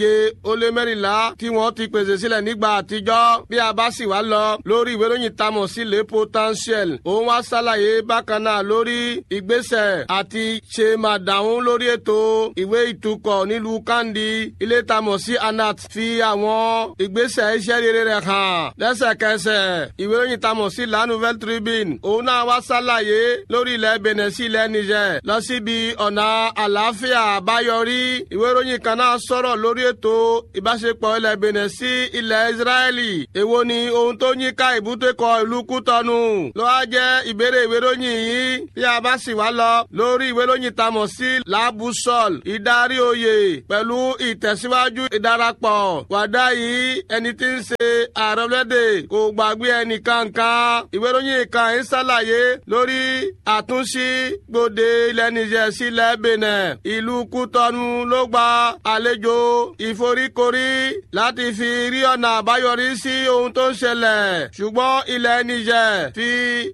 iye ó lé mẹ́rìnlá tí wọ́n ti pèsè sílẹ̀ nígbà àtijọ́ bí a bá sì wá lọ lórí ìwé ìròyìn tamọ̀ sí le potentiel òun wá ṣàlàyé bákan náà lórí ìgbésẹ̀ àti ṣe máa dáhùn lórí ètò ìwé ìtukọ̀ nílùú kandi ilé tamọ̀ sí anat fi àwọn ìgbésẹ̀ iṣẹ́ rere rẹ̀ hàn lẹ́sẹ̀kẹsẹ̀ ìwé ìròyìn tamọ̀ sí la nouvelle tribune òun náà wá ṣàlàyé lórí ilẹ̀ benin sí ilẹ̀ niger lọ síbi ọ̀nà àlàáfíà àbáyọrí ìwé ìròyìn kan náà sọ̀rọ̀ lórí ètò ìbáṣepọ̀ ilẹ̀ benin sí ilẹ̀ israeli èwo ni ohun tó yí ká ìbútẹ́kọ ìlú kútọ́nù ló wá jẹ́ ìbéèrè ìwé ìròyìn yìí bí a bá sì wá lọ lórí ìwé ìròyìn tamọ̀ sí labusol ìdarí oyè pẹ̀lú ìtẹ̀síwájú ìdarapọ̀ wàdá yìí ẹni tí ń ṣe ààrẹ ọlọ́dẹ kò gbàgbé ẹnì kankan ìwé ìròyìn kan ń ṣàlàyé lórí àtúnṣí gbòde ilẹ̀ niger sílẹ̀ benin ìlú kútọ́nù ló gba àlejò ìforíkorí láti fi rí ọ̀nà àbáyọrí sí ohun tó ń ṣẹlẹ̀ ṣùgbọ́n ilẹ̀ niger fi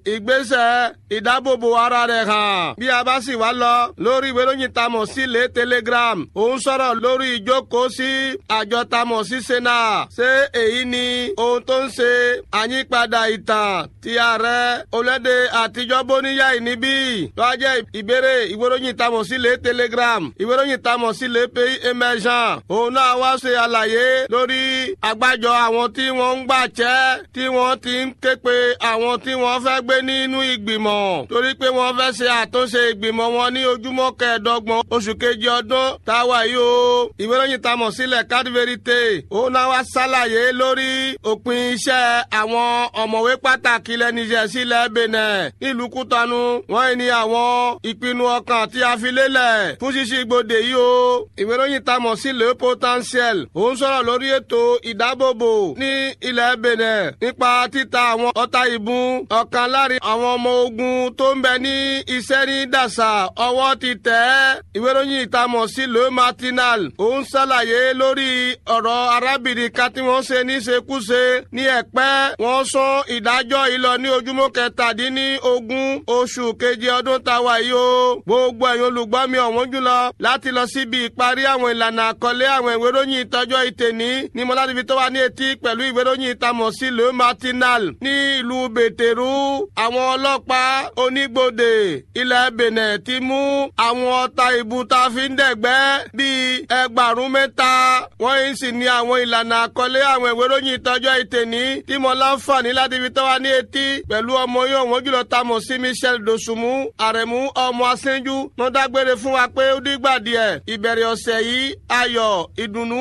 ìgbésẹ̀ ìdábòbò ara rẹ̀ hàn bí a bá sì wá lọ lórí ìwé ìròyìn tamọ̀ sí lé telegram òun sọ̀rọ̀ lórí ìjókòó sí àjọ tamọ̀ sí sena ṣé èyí ni ohun tó ń ṣe àyípadà ìtàn ti ààrẹ olóde àtijọ́ bóníyà ìníbí tó a jẹ́ ìbéèrè ìwé ìròyìn tamọ̀ sí lé telegram ìwé ìròyìn tamọ̀ sí lé pays emergent òun náà wá ṣe àlàyé lórí àgbájọ àwọn tí wọ́n ń gbàjẹ́ tí wọ́n ti ń ké pe àwọn tí wọ́n fẹ́ gbé nínú ìgbìmọ̀ torí pé wọ́n fẹ́ ṣe àtúnṣe ìgbìmọ̀ wọn ní ojúmọ́ kẹẹ̀ẹ́dọ́gbọ̀n oṣù kejì ọdún táwa yìí o ìwé ìròyìn tamọ̀ sílẹ̀ card verite òun náà wá ṣàlàyé lórí òpin iṣẹ́ àwọn ọ̀mọ̀wé pàtàkì ilẹ̀ Niger sílẹ̀ Benin nílùú Kútọ́nù wọ́n ní àwọn ìpinnu ọkàn tí a fi lélẹ̀ fún ṣíṣí gbòde yìí o ìwé ìròyìn tamọ̀ sí le potentiel òun sọ̀rọ̀ lórí ètò ìdábòbò ní ilẹ̀ Benin nípa títa àwọn ọta ìbọn ọ̀kan láàrin àwọn ọmọ ogun tó ń bẹ ní iṣẹ́ ní dàṣà ọwọ́ ti tẹ̀ ẹ́ ìwé ìròyìn ìtamọ̀ sí le matinal òun ṣàlàyé lórí ọ̀rọ̀ arábìnrin kan tí wọ́n ṣe níṣekúṣe ní ẹ̀pẹ́ wọ́n sún ìdájọ́ yìí lọ ní ojúmọ́ kẹtàdínní ogún oṣù keje ọdún táwa yìí o gbogbo ẹ̀yin olùgbọ́ mi ọ̀wọ́n jùlọ láti lọ síbi ìparí àwọn ìlànà àkọlé àwọn ìwé ìròyìn ìtọ́jọ́ ìtẹ̀ní ní mọ́ládìbí tó wà ní etí pẹ̀lú ìwé ìròyìn ìtamọ̀ sí le matinal ní ìlú bètèrú àwọn ọlọ́pàá onígbòde ilẹ̀ benin ti mú àwọn ọta ìbú tá a fi ń dẹ̀gbẹ́ bíi ẹgbàrún mẹ́ta wọ́n yìí sì ní àwọn ìlànà àkọlé àwọn ìwé ìròyìn ìtọ́jọ́ ìtẹ̀ní tí mo láǹfààní láti fi tó wà ní etí pẹ̀lú ọmọ yóò wọ́n jùlọ tamọ̀ sí michel dosunmu àrẹ̀mú ọmọ asẹ́njú wọ́n dágbére fún wa pé ó dìgbà díẹ̀ ìbẹ̀rẹ̀ ọ̀sẹ̀ yìí ayọ̀ ìdùnnú